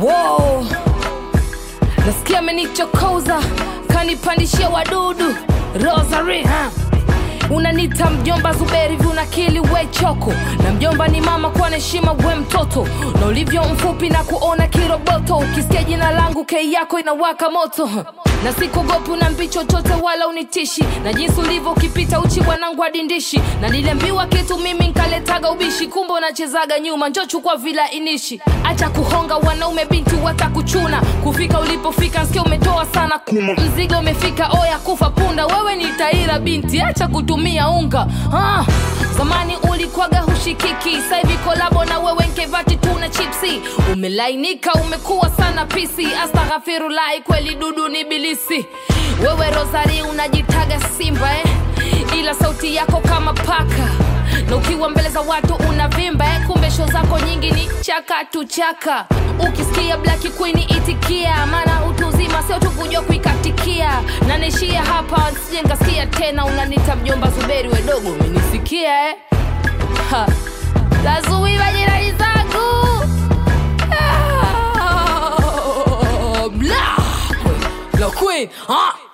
Wow. Nasikia amenichokoza kanipandishia wadudu Rosary ha? Unanita mjomba Zuberi viunakili we choko na mjomba ni mama kwa heshima we mtoto na ulivyo mfupi na kuona kiroboto ukisikia jina langu kei yako inawaka moto na sikugopi unambi chochote wala unitishi na jinsi ulivyo ukipita uchi bwanangu adindishi na niliambiwa kitu mimi nkaletaga ubishi kumbe unachezaga nyuma njo chukua vila inishi acha kuhonga wanaume binti watakuchuna kufika ulipofika nsikia umetoa sana kuma mzigo umefika oya kufa punda wewe ni taira binti acha kutumia unga ah, zamani ulikwaga hushikiki sahivi kolabo na wewe nkevati tuna chipsi umelainika umekuwa sana pisi astaghfirulahi kweli dudu ni bilisi wewe rosari unajitaga simba eh? ila sauti yako kama paka na ukiwa mbele za watu unavimba eh? kumbe sho zako nyingi ni chaka tu chaka ukisikia black queen itikia maana utu uzima sio tu kujua kuikatikia na naishia hapa sije nkasikia tena unanita mjomba zuberi wedogo umenisikia eh? Ha. lazuiva jirani zangu Ah, Black Queen, Black Queen, ah.